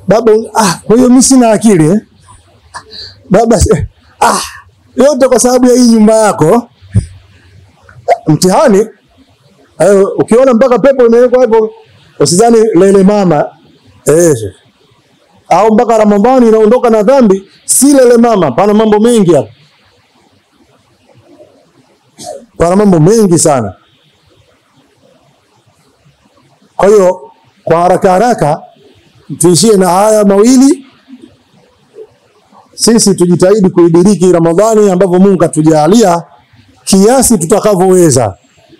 baba, ah, kwa hiyo mimi sina akili eh? Baba, eh, ah, yote kwa sababu ya hii nyumba yako. Mtihani eh, ukiona mpaka pepo imewekwa hapo, usidhani lele mama eh, au mpaka Ramadhani inaondoka na dhambi, si lele mama. Pana mambo mengi hapa, pana mambo mengi sana. Kwa hiyo kwa haraka haraka tuishie na haya mawili, sisi tujitahidi kuidiriki Ramadhani ambavyo Mungu katujalia kiasi tutakavyoweza,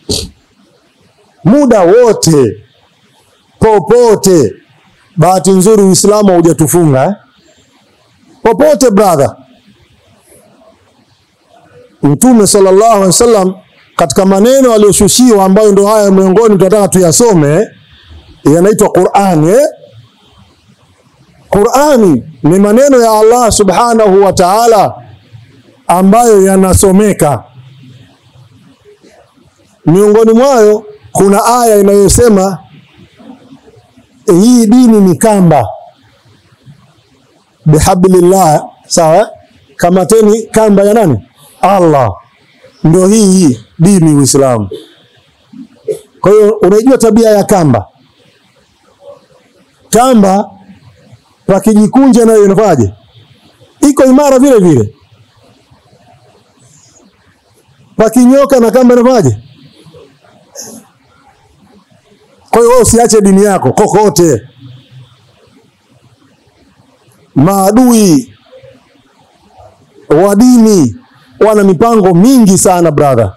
muda wote, popote. Bahati nzuri Uislamu haujatufunga eh? Popote brother. Mtume sallallahu alaihi wasallam katika maneno aliyoshushiwa ambayo ndio haya miongoni tunataka tuyasome, yanaitwa Qur'ani eh? Qur'ani ni maneno ya Allah subhanahu wa ta'ala ambayo yanasomeka. Miongoni mwayo kuna aya inayosema hii dini ni kamba, bihablillah. Sawa, kamateni kamba ya nani? Allah. Ndio hii hii dini Uislamu. Kwa hiyo unaijua tabia ya kamba, kamba pakijikunja nayo inafanyaje? Iko imara vile vile. Pakinyoka na kamba inafanyaje? Kwa hiyo wewe usiache dini yako kokote. Maadui wa dini wana mipango mingi sana brother,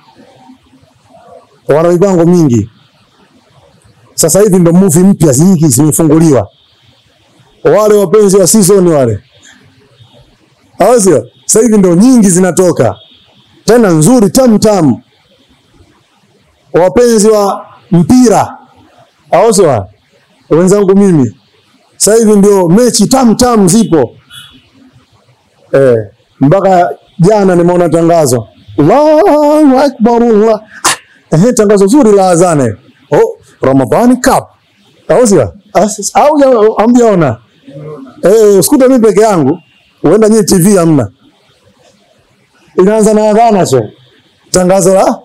wana mipango mingi. Sasa hivi ndo movie mpya nyingi zimefunguliwa wale wapenzi wa season wale, au sio? Sasa hivi ndo nyingi zinatoka tena nzuri tamu tamu. Wapenzi wa mpira, au sio? Wenzangu mimi, sasa hivi ndio mechi tamu tamu zipo eh, mpaka jana nimeona tangazo Allahu akbar Allah, eh, tangazo zuri la azane, oh, Ramadhani Cup, au sio? Au hamjaona? Eh, usikute mimi peke yangu, uenda nyinyi TV hamna. Inaanza na adhana sio? Tangazo la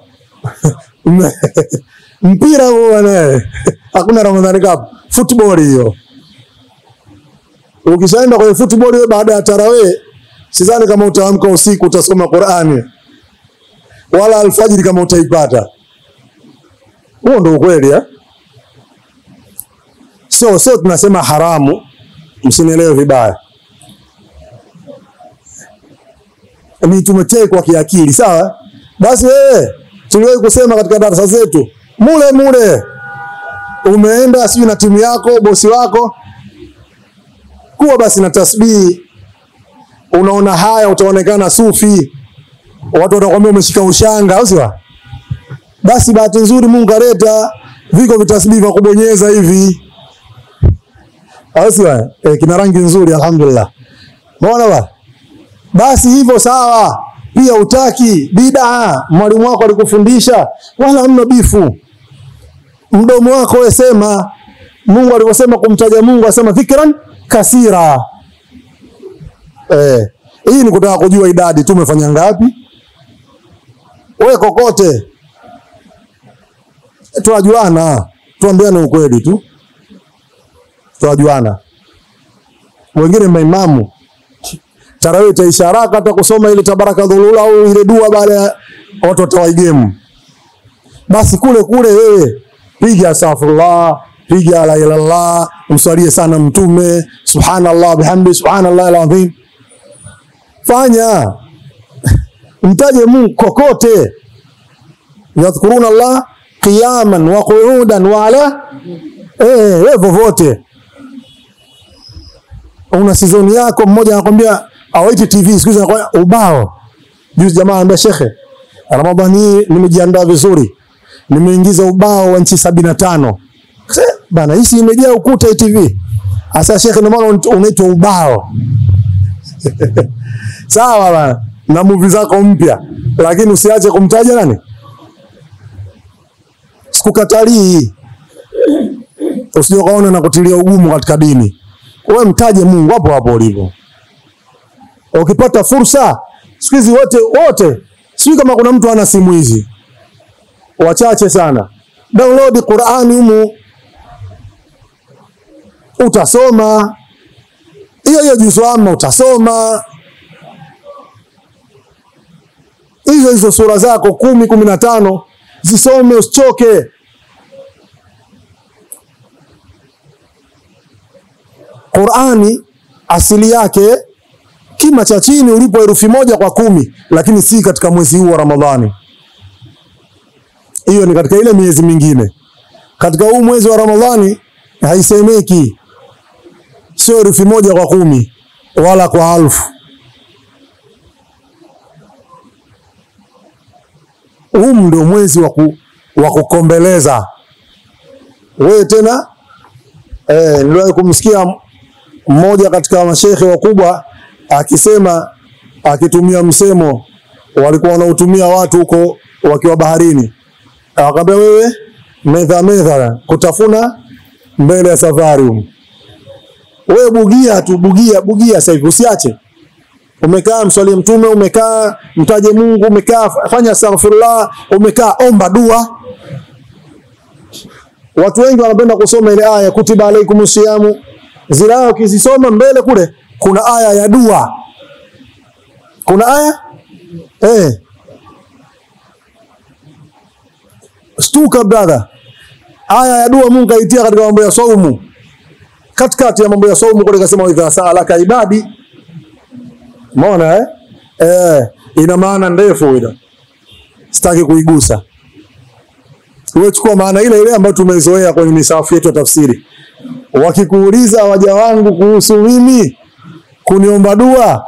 mpira huo bwana. Hakuna Ramadhani Cup. Football hiyo. Ukishaenda kwenye football hiyo baada ya tarawih, sidhani kama utaamka usiku utasoma Qur'ani. Wala alfajiri kama utaipata. Huo ndio ukweli eh? So, so tunasema haramu Msinielewe vibaya, ni tumetekwa kiakili, sawa. Basi wewe, tuliwahi kusema katika darasa zetu, mule mule umeenda sijui na timu yako, bosi wako, kuwa basi na tasbihi. Unaona haya, utaonekana sufi, watu watakwambia umeshika ushanga, au sio? Basi bahati nzuri Mungu kaleta viko vitasbihi vya kubonyeza hivi Ausio eh, kina rangi nzuri alhamdulillah. Umeona ba? Basi hivyo sawa. Pia utaki bid'a, mwalimu wako alikufundisha wala hamna bifu. Mdomo wako wewe sema Mungu alivyosema kumtaja Mungu asema dhikran kasira. Eh, hii ni kutaka kujua idadi tu umefanya ngapi? Wewe kokote. Tunajuana, tuambiane ukweli tu tunajuana. Wengine maimamu tarawih itaisha haraka, hata kusoma ile tabaraka dhulula au ile dua baada ya watu watawaigemu. Basi kule kule wewe piga astaghfirullah, piga la ilaha illallah, mswalie sana Mtume, subhanallah bihamdi, subhanallah alazim. Fanya mtaje Mungu kokote, yadhkuruna Allah qiyaman wa qu'udan wa ala eh, wewe vovote una sizoni yako, mmoja anakwambia awaiti TV siku hizi anakwambia ubao. Juzi jamaa anambia shekhe, Ramadhani hii nimejiandaa vizuri, nimeingiza ubao wa nchi sabini na tano. Bana, hii imejaa ukuta hii TV. Asa shekhe, ndio maana unaitwa ubao. Sawa bana, na movie zako mpya, lakini usiache kumtaja nani. Sikukatalii, usije ukaona na kutilia ugumu katika dini wewe mtaje Mungu hapo hapo ulipo. Ukipata fursa, siku hizi wote wote, sijui kama kuna mtu ana simu hizi, wachache sana. Download Qur'ani humu, utasoma hiyo hiyo juzu amma, utasoma hizo hizo sura zako kumi kumi na tano zisome, usichoke. Qur'ani asili yake kima cha chini ulipo herufi moja kwa kumi, lakini si katika mwezi huu wa Ramadhani. Hiyo ni katika ile miezi mingine. Katika huu mwezi wa Ramadhani haisemeki, sio herufi moja kwa kumi wala kwa alfu. Huu ndio mwezi wa ku, wa kukombeleza wewe tena. Eh, niliwahi kumsikia mmoja katika mashekhe wakubwa akisema, akitumia msemo walikuwa wanautumia watu huko wakiwa baharini, akamwambia wewe, medha medha, kutafuna mbele ya safari huko. Wewe bugia tu, bugia bugia, sasa hivi usiache. Umekaa mswalie Mtume, umekaa mtaje Mungu, umekaa fanya astaghfirullah, umekaa omba dua. Watu wengi wanapenda kusoma ile aya kutiba alaikum siyamu, zile aya ukizisoma mbele kule kuna aya ya dua, kuna aya eh. Stuka brother, aya ya dua Mungu kaitia katika mambo ya saumu, katikati ya mambo ya saumu kule kasema, idha saalaka ibadi. Umeona eh? Eh, ina maana ndefu ile, sitaki kuigusa. Wewe chukua maana ile ile ambayo tumezoea kwenye misafu yetu ya tafsiri. Wakikuuliza waja wangu kuhusu mimi kuniomba dua,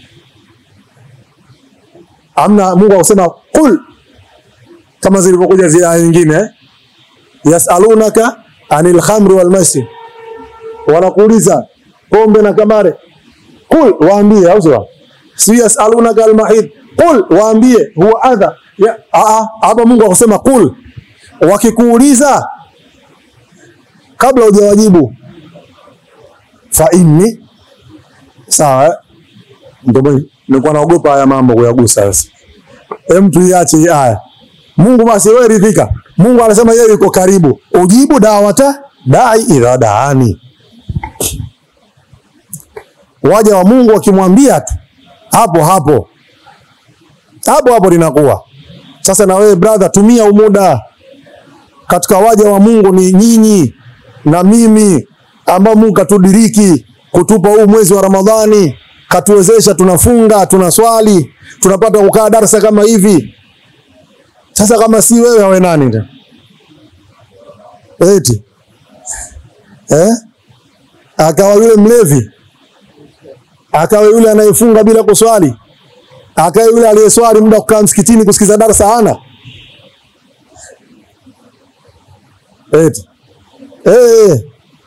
amna Mungu akusema kul, kama zilivyokuja zile aya nyingine eh? yasalunaka anil khamri wal maisir, wanakuuliza pombe na kamare, kul, waambie, au sio? Si yasalunaka al mahid, kul, waambie huwa adha. Ya, a hapa Mungu akusema kul, wakikuuliza kabla hujawajibu fa inni sawa. Ndio nilikuwa naogopa haya mambo kuyagusa. Sasa hem, tuiache hii aya. Mungu basi, wewe ridhika. Mungu anasema yeye yuko karibu, ujibu dawata dai idha daani. Waja wa Mungu wakimwambia tu hapo hapo hapo hapo linakuwa sasa. Na wewe brother, tumia umuda katika waja wa Mungu ni nyinyi na mimi ambao Mungu katudiriki kutupa huu mwezi wa Ramadhani, katuwezesha, tunafunga, tunaswali, tunapata kukaa darasa kama hivi. Sasa kama si wewe, awe nani tena? Eti eh, akawa yule mlevi, akawa yule anayefunga bila kuswali, akawa yule aliyeswali muda kukaa msikitini kusikiza darasa hana eti eh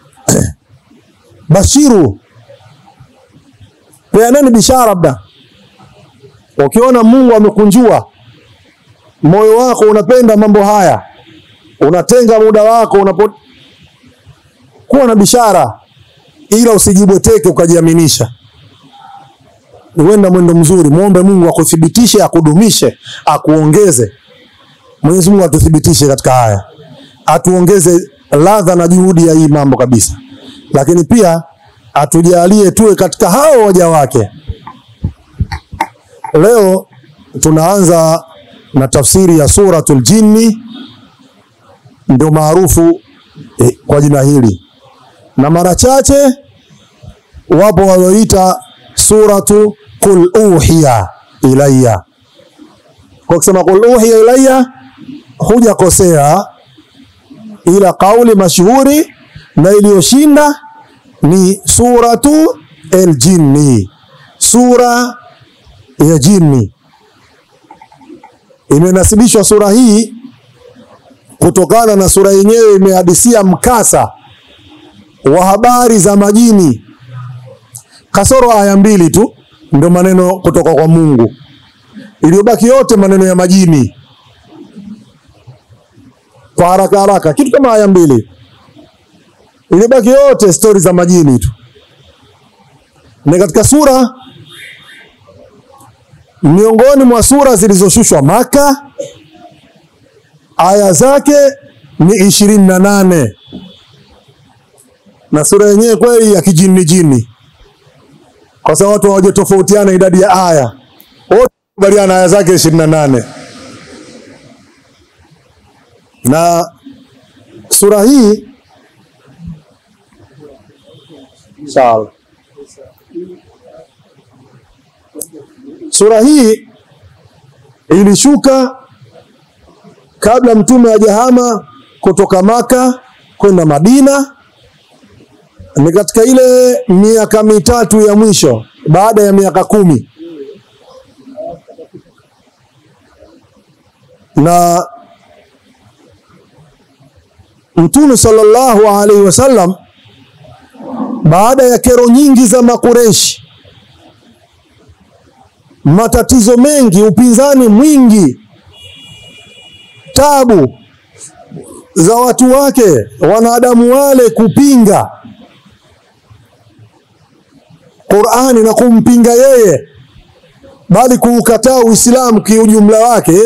Bashiru, peaneni bishara. Labda ukiona Mungu amekunjua moyo wako, unapenda mambo haya, unatenga muda wako, unapo kuwa na bishara, ila usijibweteke ukajiaminisha. Uenda mwendo mzuri, muombe Mungu akuthibitishe, akudumishe, akuongeze. Mwenyezi Mungu atuthibitishe katika haya, atuongeze ladha na juhudi ya hii mambo kabisa lakini pia atujalie tuwe katika hao waja wake. Leo tunaanza na tafsiri ya suratul Jinni, ndio maarufu eh, kwa jina hili, na mara chache wapo walioita suratu qul uhiya ilayya. Kwa kusema qul uhiya ilayya hujakosea, ila kauli mashuhuri na iliyoshinda ni suratu al-Jinni, sura ya jini. Imenasibishwa sura hii kutokana na sura yenyewe imehadisia mkasa wa habari za majini, kasoro aya mbili tu ndio maneno kutoka kwa Mungu, iliyobaki yote maneno ya majini. Kwa haraka haraka, kitu kama aya mbili ilibaki yote stori za majini tu. ni katika sura miongoni mwa sura zilizoshushwa Maka, aya zake ni ishirini na nane na sura yenyewe kweli ya kijini jini, kwa sababu watu hawajatofautiana idadi ya aya, wote kubaliana aya zake ishirini na nane na sura hii sawa. Sura hii ilishuka kabla mtume hajahama kutoka Maka kwenda Madina, ni katika ile miaka mitatu ya mwisho baada ya miaka kumi na Mtume sallallahu alaihi wasallam baada ya kero nyingi za Makureshi, matatizo mengi, upinzani mwingi, tabu za watu wake wanadamu wale kupinga Qur'ani na kumpinga yeye, bali kuukataa Uislamu kiujumla wake,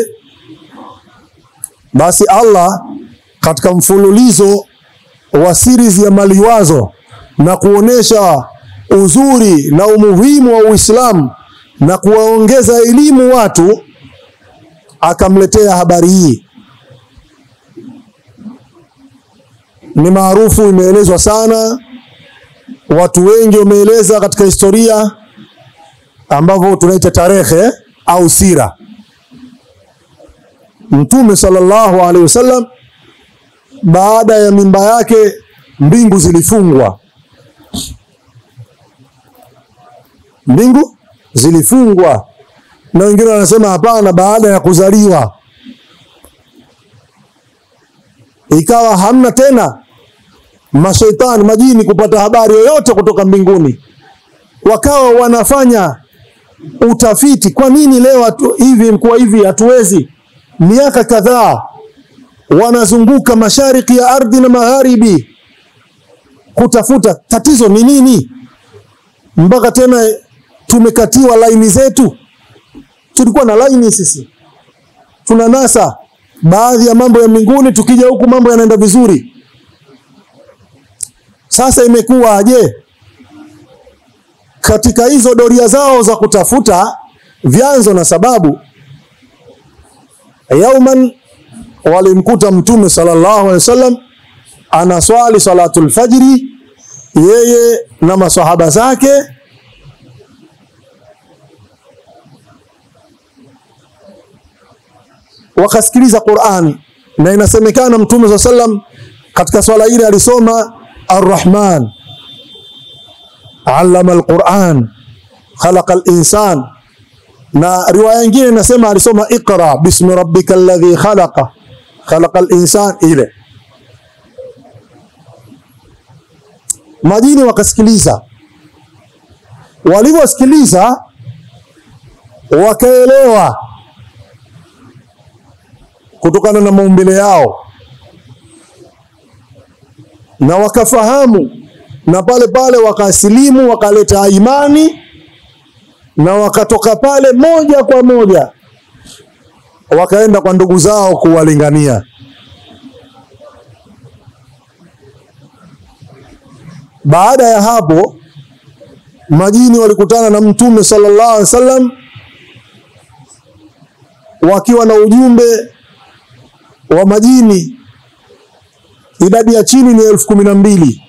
basi Allah katika mfululizo wa series ya maliwazo na kuonesha uzuri na umuhimu wa Uislamu na kuwaongeza elimu watu, akamletea habari hii. Ni maarufu, imeelezwa sana, watu wengi wameeleza katika historia ambavyo tunaita tarehe au sira. Mtume sallallahu alaihi wasallam baada ya mimba yake mbingu zilifungwa, mbingu zilifungwa, na wengine wanasema hapana, baada ya kuzaliwa ikawa hamna tena mashaitani majini kupata habari yoyote kutoka mbinguni, wakawa wanafanya utafiti, kwa nini leo hatu, hivi mkuwa hivi hatuwezi. Miaka kadhaa wanazunguka mashariki ya ardhi na magharibi kutafuta tatizo ni nini, mpaka tena tumekatiwa laini zetu. Tulikuwa na laini sisi, tuna nasa baadhi ya mambo ya mbinguni, tukija huku mambo yanaenda vizuri. Sasa imekuwa je, katika hizo doria zao za kutafuta vyanzo na sababu, yauman walimkuta Mtume sallallahu alaihi wasallam anaswali salatul fajri, yeye na masahaba zake. Wakasikiliza Qur'an, na inasemekana Mtume sallallahu alaihi wasallam katika swala ile alisoma Ar-Rahman allama al-Quran khalaqa al-insan, na riwaya nyingine inasema alisoma Iqra bismi rabbika alladhi khalaqa khalaqa al-insan. Ile majini wakasikiliza, walivyosikiliza wakaelewa kutokana na maumbile yao na wakafahamu na pale pale wakasilimu, wakaleta imani na wakatoka pale moja kwa moja wakaenda kwa ndugu zao kuwalingania. Baada ya hapo, majini walikutana na Mtume sallallahu alaihi wasallam wakiwa na ujumbe wa majini idadi ya chini ni elfu kumi na mbili.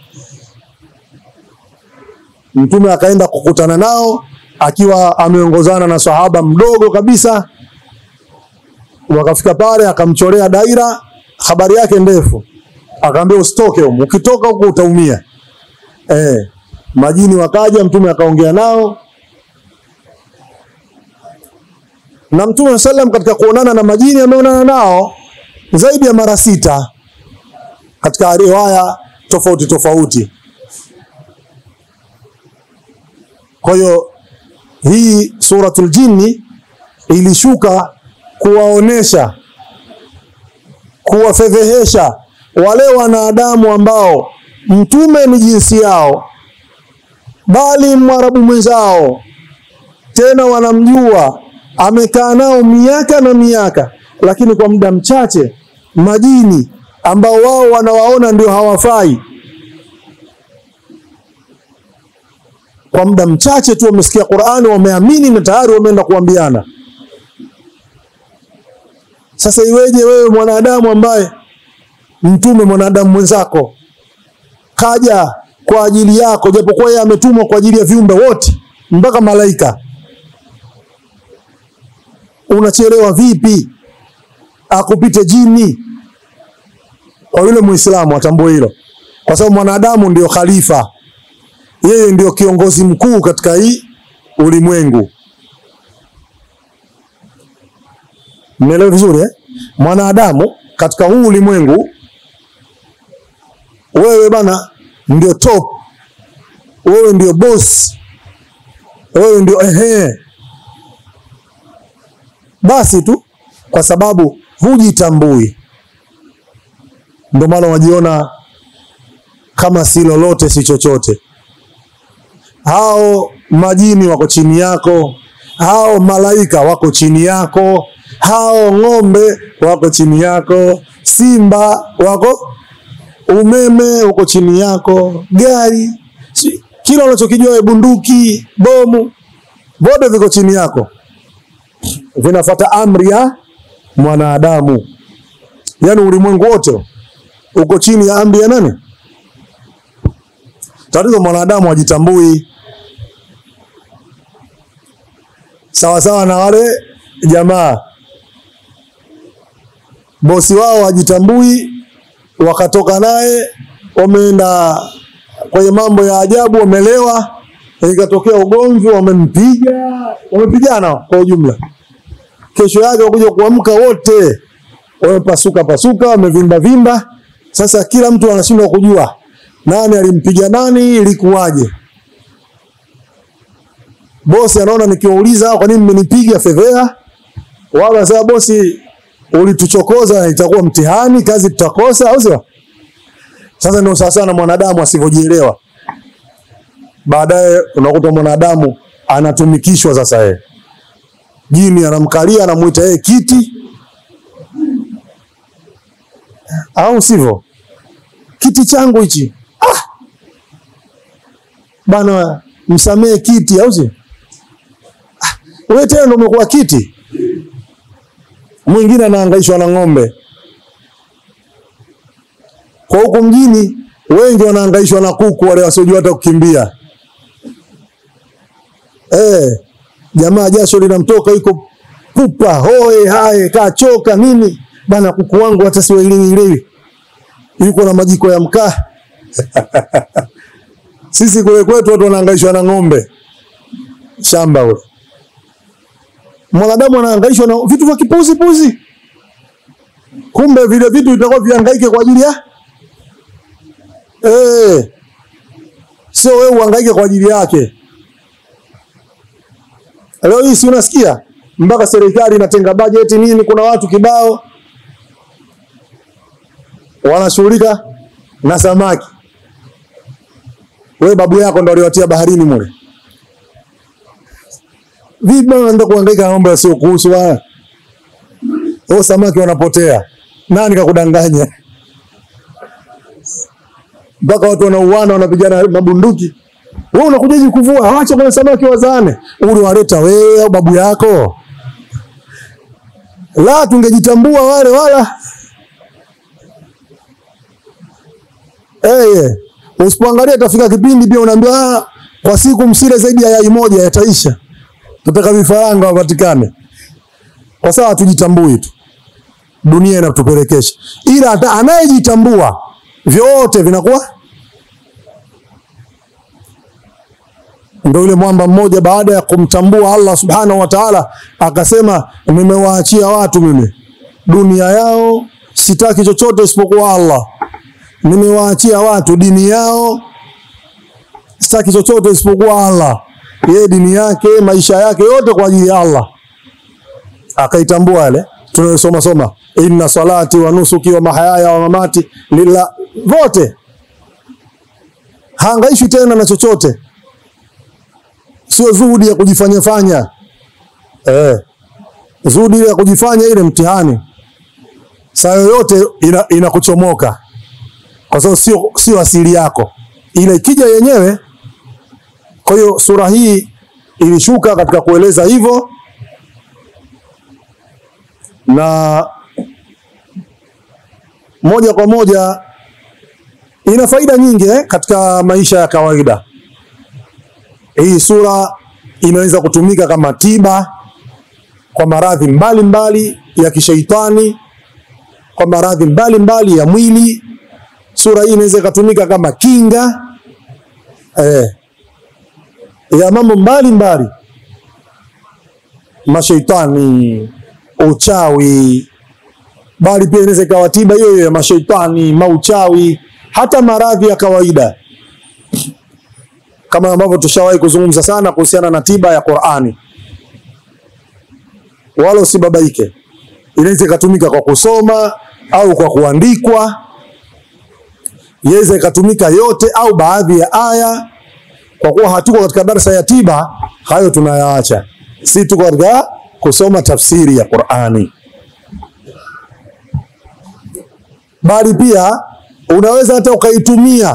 Mtume akaenda kukutana nao akiwa ameongozana na sahaba mdogo kabisa. Wakafika pale, akamchorea daira, habari yake ndefu, akaambia usitoke huko, ukitoka huko utaumia. Eh, majini wakaja, Mtume akaongea nao na Mtume sallam katika kuonana na majini ameonana nao zaidi ya mara sita katika riwaya tofauti tofauti. Kwa hiyo hii suratul jinni ilishuka kuwaonesha, kuwafedhehesha wale wanadamu ambao mtume ni jinsi yao, bali mwarabu mwenzao, tena wanamjua, amekaa nao miaka na miaka, lakini kwa muda mchache majini ambao wao wanawaona ndio hawafai, kwa muda mchache tu wamesikia Qur'ani, wameamini na tayari wameenda kuambiana. Sasa iweje wewe mwanadamu ambaye mtume mwanadamu mwenzako kaja kwa ajili yako, japokuwa yeye ametumwa kwa ajili ya viumbe wote mpaka malaika, unachelewa vipi akupite jini? Kwa yule Muislamu atambue hilo, kwa sababu mwanadamu ndio khalifa, yeye ndio kiongozi mkuu katika hii ulimwengu. Mmeelewa vizuri eh? Mwanadamu katika huu ulimwengu, wewe bana ndio top, wewe ndio boss, wewe ndio ehe. Basi tu kwa sababu hujitambui, ndio maana wajiona kama si lolote si chochote. Hao majini wako chini yako, hao malaika wako chini yako, hao ng'ombe wako chini yako, simba wako, umeme uko chini yako, gari, si- kila unachokijua wewe, bunduki, bomu, vote viko chini yako, vinafuata amri ya mwanadamu. Yaani ulimwengu wote uko chini ya amri ya nani? Tatizo mwanadamu hajitambui, sawasawa na wale jamaa bosi wao hajitambui, wakatoka naye wameenda kwenye mambo ya ajabu, wamelewa, ikatokea ugomvi, wamempiga, wamepigana kwa ujumla. Kesho yake wakuja kuamka wote wamepasuka pasuka, wamevimba vimba. Sasa kila mtu anashindwa kujua nani alimpiga nani, ilikuwaje. Bosi anaona nikiwauliza kwa nini mmenipiga fedhea, wao wanasema bosi, ulituchokoza, itakuwa mtihani, kazi tutakosa, au sio? Sasa ndio sawasawa na mwanadamu asivyojielewa. Baadaye unakuta mwanadamu anatumikishwa sasa, yeye jini anamkalia, anamuita yeye kiti, au sivyo? Kiti changu hichi, ah! Bana, msamehe kiti, au sio? Ah, wewe tena ndio umekuwa kiti mwingine anahangaishwa na ng'ombe. Kwa huku mjini wengi wanahangaishwa na kuku, wale wasiojua hata kukimbia. Eh, jamaa jasho linamtoka, yuko pupa hoe hae, kachoka nini bana, kuku wangu hata siwailiwiiliwi, yuko na majiko ya mkaa sisi kule kwetu watu wanahangaishwa na ng'ombe shamba ule mwanadamu anahangaishwa na vitu vya kipuzi puzi, kumbe vile vitu vitakuwa vihangaike kwa ajili ya eh, sio wewe uhangaike kwa ajili yake. Leo hii si unasikia mpaka serikali inatenga bajeti nini, kuna watu kibao wanashughulika na samaki. Wewe babu yako ndo aliwatia baharini mule Vipi bwana unaenda kuhangaika na mambo yasiyo kuhusu haya? Wao samaki wanapotea. Nani kakudanganya? Mpaka watu wanauana wanapigana mabunduki. Wewe unakujaje kuvua? Acha kuna samaki wazaane. Uliwaleta wewe au babu yako? La, tungejitambua wale wala. Eh, usipoangalia itafika kipindi pia unaambiwa ah, kwa siku msile zaidi ya yai moja yataisha tutaka vifaranga wapatikane, kwa sababu hatujitambui tu, dunia inatupelekesha. Ila hata anayejitambua vyote vinakuwa ndio. Yule mwamba mmoja baada ya kumtambua Allah subhanahu wa ta'ala akasema, nimewaachia watu mimi dunia yao, sitaki chochote isipokuwa Allah. Nimewaachia watu dini yao, sitaki chochote isipokuwa Allah yeye dini yake maisha yake yote kwa ajili ya Allah, akaitambua yale tunayosoma soma, inna salati wa nusuki wa mahayaya wa mamati lillah, vote haangaishi tena na chochote. sio zuhudi ya kujifanya fanya eh, zuhudi ile ya kujifanya ile mtihani saa yoyote ina, inakuchomoka kwa sababu sio sio asili yako, ile ikija yenyewe. Kwa hiyo sura hii ilishuka katika kueleza hivyo, na moja kwa moja ina faida nyingi eh, katika maisha ya kawaida. Hii sura inaweza kutumika kama tiba kwa maradhi mbalimbali ya kishaitani, kwa maradhi mbalimbali ya mwili. Sura hii inaweza ikatumika kama kinga eh, ya mambo mbalimbali, mashaitani, uchawi, bali pia inaweza ikawa tiba hiyo hiyo ya mashaitani, mauchawi, hata maradhi ya kawaida kama ambavyo tushawahi kuzungumza sana kuhusiana na tiba ya Qur'ani. Wala usibabaike, inaweza ikatumika kwa kusoma au kwa kuandikwa, inaweza ikatumika yote au baadhi ya aya. Kwa kuwa hatuko katika darsa ya tiba, hayo tunayaacha, si tuko katika kusoma tafsiri ya Qur'ani. Bali pia unaweza hata ukaitumia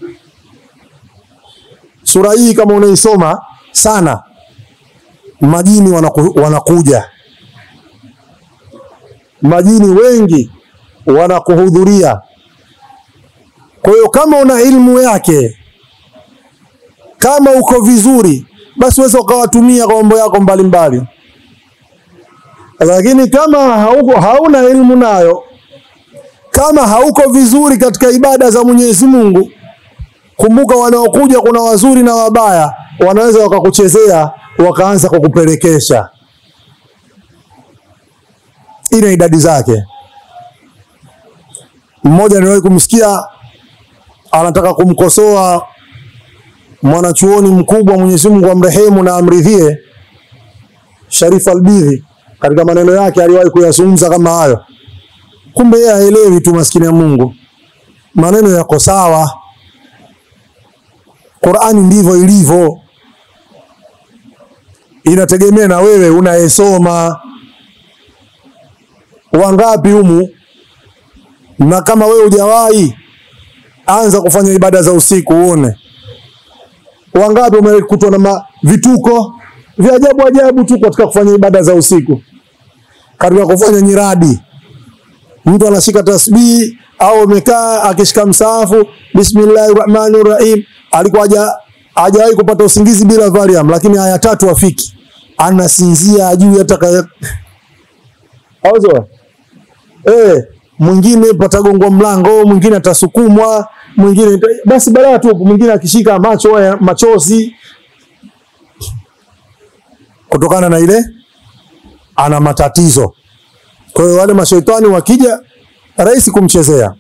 sura hii kama unaisoma sana, majini wanaku, wanakuja majini wengi wanakuhudhuria. Kwa hiyo kama una ilmu yake, kama uko vizuri, basi uweza ukawatumia kwa mambo yako mbalimbali, lakini kama hauko, hauna ilmu nayo, kama hauko vizuri katika ibada za Mwenyezi Mungu Kumbuka, wanaokuja kuna wazuri na wabaya, wanaweza wakakuchezea wakaanza kukupelekesha. Ina idadi zake. Mmoja niwahi kumsikia anataka kumkosoa mwanachuoni mkubwa, Mwenyezi Mungu amrehemu na amridhie, Sharif Albidhi, katika maneno yake aliwahi kuyazungumza kama hayo. Kumbe yeye haelewi tu, maskini ya Mungu, maneno yako sawa Qur'ani ndivyo ilivyo, inategemea na wewe unayesoma. Wangapi humu, na kama wewe hujawahi anza kufanya ibada za usiku uone. Wangapi umekutwa na vituko vya ajabu ajabu tu katika kufanya ibada za usiku, katika kufanya nyiradi. Mtu anashika tasbihi au amekaa akishika msaafu, bismillahir rahmanir rahim alikuwa haja hajawahi kupata usingizi bila Valium, lakini aya tatu afiki, anasinzia ajui hata kaya auzo eh, mwingine patagongwa mlango, mwingine atasukumwa, mwingine basi balaa tu, mwingine akishika macho ya machozi kutokana na ile ana matatizo. Kwa hiyo wale mashaitani wakija, rahisi kumchezea.